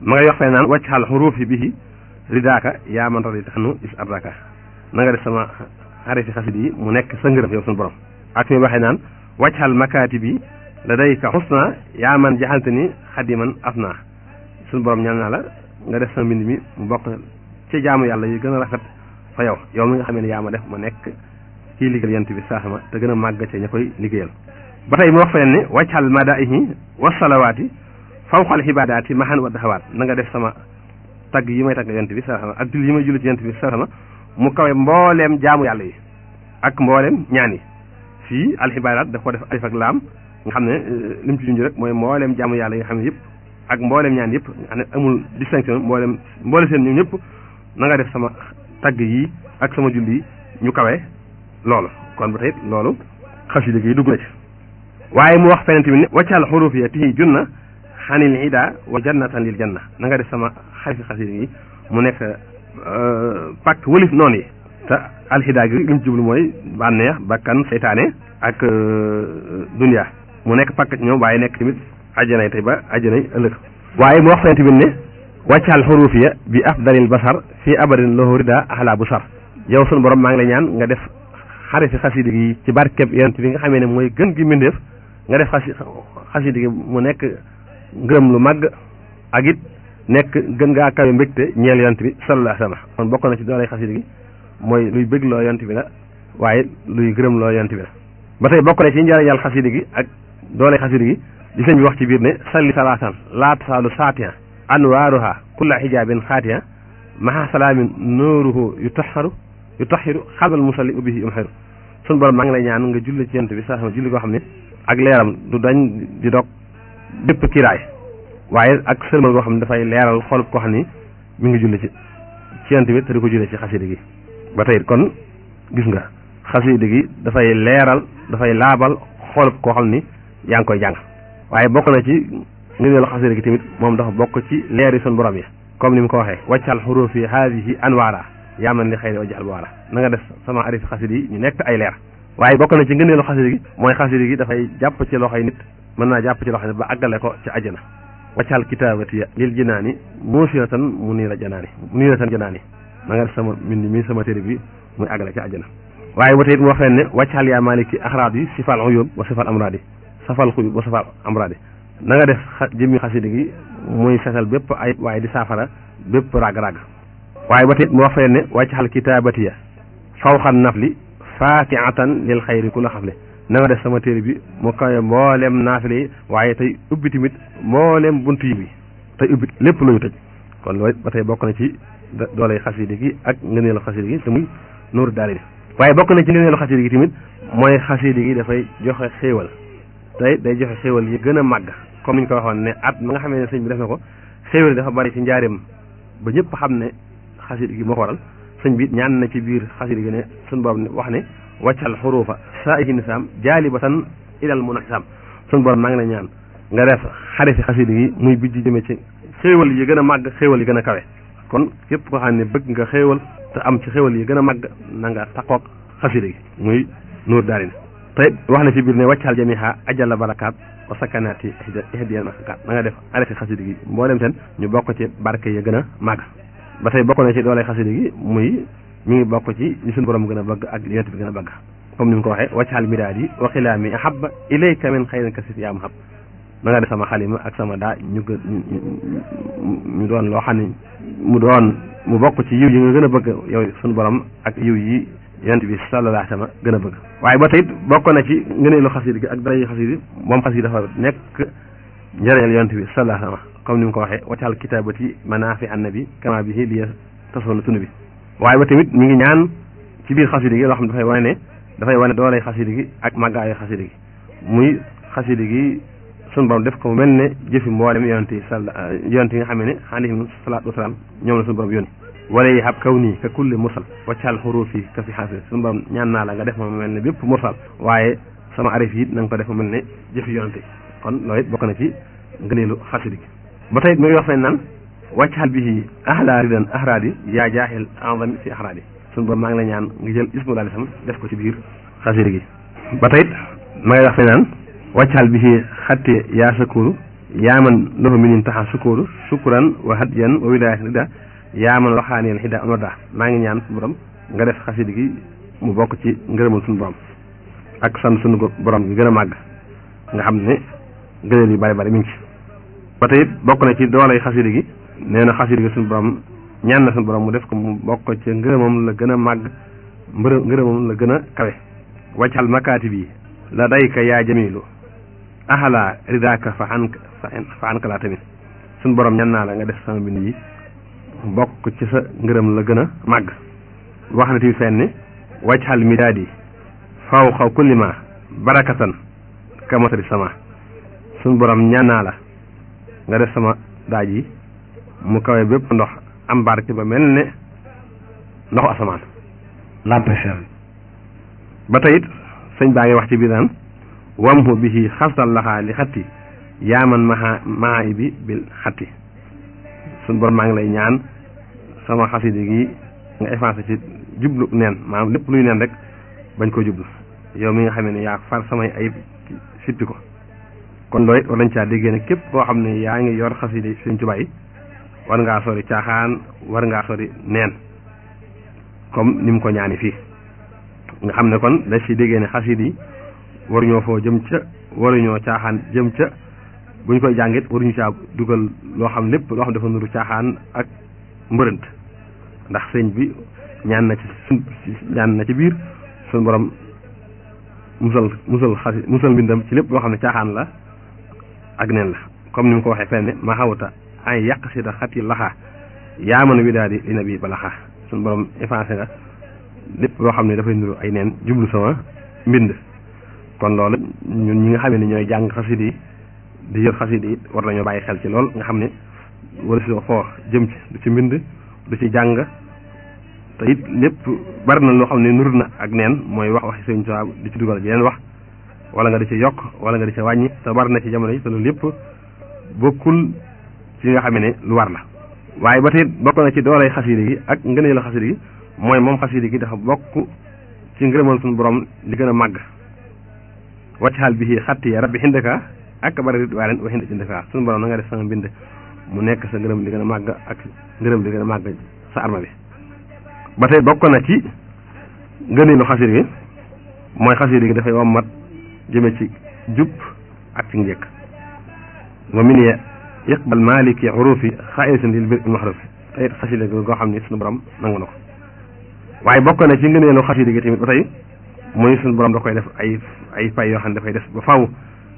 ma ngay wax fee naan waccaxal xuruufi bihi ridaaka yaa man radita xanu is ardaka na nga def sama xarifi xasid yi mu nekk sa ngërëm yow suñu borom ak fi waxee naan waccaxal makaati bi la day ka xusna yaa man jaxalte ni xadiman afna suñu borom ñaan naa la nga def sama mbind mi mu bokk ci jaamu yàlla yi gën a rafet fa yow yow mi nga xamee ne yaa ma def ma nekk kii liggéeyal yent bi saasama te gën a màgg ca ña koy liggéeyal ba tey mu wax feneen ne wàccal madaihi wa salawaati fawqal xibaadaati mahan wa daxawaat na nga def sama tagg yi may tagg yent bi saasama ak julli yi may julli ci yent bi saasama mu kawe mbooleem jaamu yàlla yi ak mbooleem ñaan yi fii alxibaadaat daf ko def alif ak laam nga xam ne li mu ci junj rek mooy mbooleem jaamu yàlla yi nga xam ne yëpp ak mbooleem ñaan yëpp nga xam ne amul distinction mbooleem mboole seen ñoom ñëpp na nga def sama tagg yi ak sama julli yi ñu kawe loolu kon ba tey loolu xasida gi dugg na ci waaye mu wax feneen tamit ne waccal xuruuf ya tihi junna xanil ida wa jannatan lil janna na nga def sama xarifi xasida gi mu nekk pàkk wëlif noonu yi te alxida gi li mu jublu mooy bànneex bakkan seytaane ak dunia mu nekk pàkk ci ñoom waaye nekk tamit ajjanay tey ba ajjanay ëllëg waaye mu wax feneen tamit ne waccal xuruuf ya bi afdalil basar fii abadin lahu rida ahla bu sar yow sunu borom maa ngi lay ñaan nga def xarifi xasida gi ci barkeb yonent bi nga xamee ne mooy gën gi mbindeef nga def xasi xasida gi mu nekk ngërëm lu màgg ak it nekk gën ngaa kawe mbégte ñeel yonent bi sallallahu alayhi wa sallam kon bokk na ci doolay xasida gi mooy luy bëgg loo yonent bi la waaye luy gërëm loo yonent bi la ba tey bokk na ci njëriñal xasida gi ak doolay xasida gi di sëñ bi wax ci biir ne salli salaatan laa tasaalu saatiya anwaaruha kulla xijaabin xaatiya maha salaamin nuuruhu yu taxaru yu taxiru xalbal musalli ubbihi yumxiru sun borom maa ngi lay ñaan nga julli ci yonent bi saa sama julli koo xam ne ak leeram du dañ di dog bépp kiraay waaye ak sëlmal goo xam ne dafay leeral xolub koo xam ni mi ngi julli ci ci yonent bi te di ko julli ci xasida gi ba tey kon gis nga xasida gi dafay leeral dafay laabal xolub koo xam ni yaa ngi koy jàng waaye bokk na ci ngëneelu xasida gi tamit moom dafa bokk ci leeri sun borom yi comme ni mu ko waxee waccal xurufi haadihi anwaara yaa man li xëy na wajal waara na nga def sama arif xasida yi ñu nekk ay leer waaye bokk na ci ngëneelu xasida gi mooy xasida gi dafay jàpp ci loxoy nit mën naa jàpp ci loxoy nit ba àggale ko ci àjjana waccal kitaabati lil jinaani muusiratan mu niira janaani mu niiratan janaani na nga def sama mbind mi sama téere bi muy àggale ci àjjana waaye ba tey it mu wax leen ne waccal yaa maliki axraad yi sifal uyub wa sifal amraadi safal xuyub wa safal amraadi na nga def jëmmi xasida gi muy setal bépp ay waaye di saafara bépp rag-rag waaye ba tey mu wax fee ne wàccaxal kitaabatiya fawxan nafli faatiatan lil xayri ku la xafle na nga def sama téere bi mu kawe mboolem naafile yi waaye tey ubbi tamit mboolem buntu yi bi tey ubbi lépp lu ñu tëj kon loolu ba tey bokk na ci dooley xasida gi ak ngëneelu xasida gi te muy nuuru daal di waaye bokk na ci ngëneelu xasida gi tamit mooy xasida gi dafay joxe xéewal tey day joxe xéewal yi gën a màgg comme ni ñu ko waxoon ne at ma nga xamee ne sëñ bi def na ko xéewal yi dafa bari ci njaareem ba ñëpp xam ne xasida gi moo ko waral sëñ bi ñaan na ci biir xasida gi ne suñ borom ne wax ne wàccal xuruufa saa ihi nisaam jaalibatan ilal munasaam suñ borom maa ngi la ñaan nga def xarifi xasida gi muy bijj jëme ci xéewal yi gën a màgg xéewal yi gën a kawe kon képp koo xam ne bëgg nga xéewal te am ci xéewal yi gën a màgg na nga taqoog xasida gi muy nuur daarin te wax na ci biir ne wàccal jamiha ajalla barakaat wa sakanaati ihdiyan masakaat na nga def xarifi xasida gi mboolem seen ñu bokk ci barke yi gën a màgg ba tey bokk na ci doole xasida gi muy mi ngi bokk ci li suñu borom gën a bëgg ak li yonent bi gën a bëgg comme ni mu ko waxee waccaal midaad yi wa xilaami ahabba ilayka min xayrin kasif yaa mahab na nga def sama xalima ak sama daa ñu gën ñu doon loo xam ne mu doon mu bokk ci yiw yi nga gën a bëgg yow suñu borom ak yiw yi yonent bi sallallahu alayhi wa sallam gën a bëgg waaye ba tey bokk na ci ngëneelu xasida gi ak dara yi xasida moom xasida dafa nekk njëriñal yonent bi sallallahu alayhi wa sallam comme ni mu ko waxee waccaal kitaabati manaafi annabi kama bihi liya tasoona tunu bi waaye ba tamit mi ngi ñaan ci biir xasida gi loo xam ne dafay wane ne dafay wane dooley xasida gi ak màggaayu xasida gi muy xasida gi sunu borom def ko mu mel ne jëfi mboolem yonent yi sal yonent yi nga xam ne alayhim salaatu wasalaam ñoom la sunu borom yónni wala yi hab kaw nii ka kulli mursal waccaal xuruufi ka fi xaafis sunu borom ñaan naa la nga def ma mu mel ne bépp mursal waaye sama arif yi na nga ko def mu mel ne jëfi yonent yi kon loolu it bokk na ci ngëneelu xasida gi ba tey mi ngi wax fen naan wàccaal bihi ahla ridan ahraadi yaa jaaxil enzami fi ahraadi suñu borom maa ngi la ñaan nga jël ismu daal sam def ko ci biir xasida gi ba tey ma ngay wax fe naan wàccaal bihi xatte yaa sakuru yaaman lahu minin taxa sukuru sukuran wa hadiyan wa wilayat rida yaaman waxaaneel xida amada maa ngi ñaan suñu borom nga def xasida gi mu bokk ci ngërëmal suñu borom ak sant suñu borom gi gën a màgg nga xam ne gëneel yu bari bari mi ngi ci ba tey bokk na ci doolay xasida gi nee na xasida gi suñu borom ñaan na suñu borom mu def ko mu bokk ci ngërëmam la gën a màgg mbërë ngërëmam la gën a kawe waccal makaati bi la dayka yaa jamilu ahala ridaka fa xank fa xanka laa tamit suñu borom ñaan naa la nga def sama bind yi bokk ci sa ngërëm la gën a màgg wax na tamit fenn waccal midaadi faw xaw kulli ma barakatan kamatari sama suñu borom ñaan naa la nga def sama daaj yi mu kawe bépp ndox am barke ba mel ne ndoxu asamaan Lamp FM ba tey it sëñ baa ngi wax ci biir naan wamhu bihi xastal laxaa li xatti yaaman maha maha i bi bil xatti suñu borom maa ngi lay ñaan sama xasida gi nga effacé ci jublu neen maanaam lépp luy neen rek bañ ko jublu yow mi nga xam ne yaa far samay ayib sippi ko kon loolu it war nañ caa déggee ne képp koo xam ne yaa ngi yor xasida Sëñ Tuubaa yi war ngaa sori caaxaan war ngaa sori neen comme ni mu ko ñaani fii nga xam ne kon da ci déggee ne xasida yi waruñoo foo jëm ca waruñoo caaxaan jëm ca bu ñu koy jàngit waruñu caa dugal loo xam lépp loo xam dafa nuru caaxaan ak mbërënt ndax sëñ bi ñaan na ci suñ ñaan na ci biir suñ borom musal musal xasi musal mbindam ci lépp loo xam ne caaxaan la ak neen la comme ni mu ko waxee fenn ma xawta ay yàq si da xati laxaa yaa mën a wi daal di li na bi ba laxaa suñ borom effacé nga lépp loo xam ne dafay nuru ay neen jublu sama mbind kon loolu ñun ñi nga xam ne ñooy jàng xasida yi di yor xasida yi war nañoo bàyyi xel ci lool nga xam ne wala si foo jëm ci du ci mbind du ci jàng te it lépp bari na loo xam ne nuru na ak neen mooy wax waxi Sëñ Tuubaa di ci dugal yeneen wax wala nga di ci yokk wala nga di ci wàññi te bari na ci jamono yi te loolu lépp bokkul ci nga xam ne lu war la waaye ba tey bokk na ci doolay xasida gi ak ngëneelu xasida gi mooy moom xasida gi dafa bokk ci ngërëmal suñu borom li gën a màgg waccaxal bi xatti ya rabbi xindaka ak bari rit waa leen wa xind indaka suñu borom na nga def sama mbind mu nekk sa ngërëm li gën a màgg ak ngërëm li gën a màgg sa arma bi ba tey bokk na ci ngëneelu xasida gi mooy xasida gi dafay wammat jëme ci jub ak ci njëkk wa min ye iqbal maliki xurufi xaaisin lil bir maxrufi tey xasida gi goo xam ne suñu borom nangu na ko waaye bokk na ci ngëneelu xasida gi tamit ba tey muy suñu borom da koy def ay ay fay yoo xam ne dafay des ba faw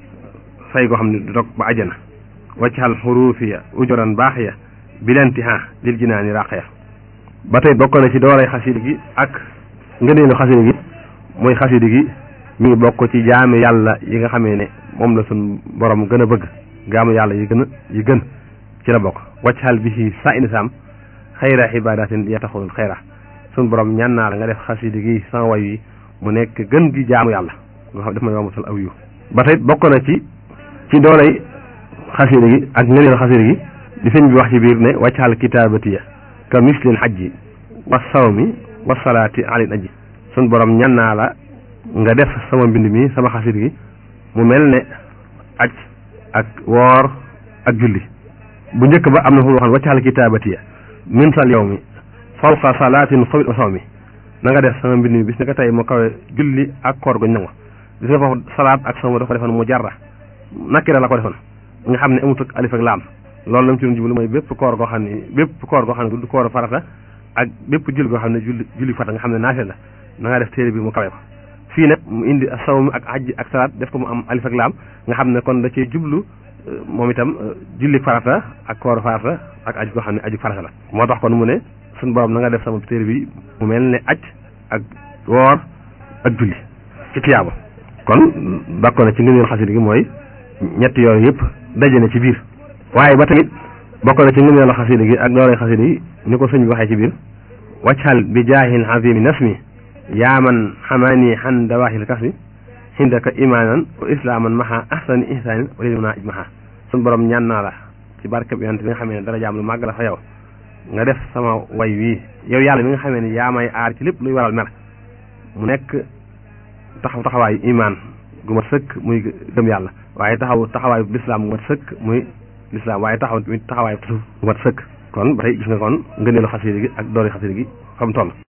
fay goo xam ne du dog ba ajana waccaxal xurufiya ujoran baaxiya bilantiha lil jinaani raqiya ba tey bokk na ci doolay xasida gi ak ngëneelu xasida gi muy xasida gi mi ngi bokk ci jaami yàlla yi nga xamee ne moom la suñ borom gën a bëgg jaamu yàlla yi gën a yi gën ci la bokk waccaxal bi ci sa inisaam xayra ibadatin yataxulul xayra suñ borom ñaan naa la nga def xasida gi sama way yi mu nekk gën gi jaamu yàlla nga xam daf may yombal aw yu ba tey bokk na ci ci doolay xasida gi ak ngëneelu xasida gi di sëñ bi wax ci biir ne waccaxal kitaabatiya ka mislil xajji wa sawmi wa salaati alil aji sun borom ñan naa la nga def sama mbind mi sama xasit gi mu mel ne aj ak woor ak julli bu njëkk ba am na fu mu waxoon waccaxal kitaabatiya min sal yow mi fawqa salaatin xawit wa saw mi na nga def sama mbind mi bis ni ko tey mu kawe julli ak koor guñ nangu gis nga foofu salaat ak sama dafa defoon mu jarra nakira la ko defoon nga xam ne amut ak alif ak laam loolu la mu ci doon jublu mooy bépp koor goo xam ne bépp koor goo xam ne du koor farata ak bépp julli goo xam ne julli julli farata nga xam ne naafila la na nga def téere bi mu kawe ko fii nag mu indi sawm ak hajj ak salaat def ko mu am alif ak laam nga xam ne kon da cee jublu moom itam julli farata ak koor farata ak aj goo xam ne aju farata la moo tax kon mu ne suñu borom na nga def sama téere bi mu mel ne aj ak woor ak julli ci tiyaaba kon bokk na ci ngëneel xasida gi mooy ñetti yooyu yëpp daje na ci biir waaye ba tamit bokk na ci ngëneelu xasida gi ak doolay xasida yi ni ko sëñ bi waxee ci biir waccal bi jaahil azimi nasmi yaaman xamaani xan dawaahil kasmi xindaka imaanan wa islaaman maha ahsani ihsaanin wa lil munaa ijmaha suñ borom ñaan naa la ci barkeb yonent bi nga xamee ne dara jaam lu màgg la fa yow nga def sama way wii yow yàlla mi nga xamee ne yaa may aar ci lépp luy waral mer mu nekk taxaw taxawaayu imaan gu mat sëkk muy gëm yàlla waaye taxaw taxawaayu lislaam gu mat sëkk muy lislaam waaye taxaw taxawaayu tasawuf gu mat sëkk kon ba tey gis nga kon ngëneelu xasida gi ak doori xasida gi xam toll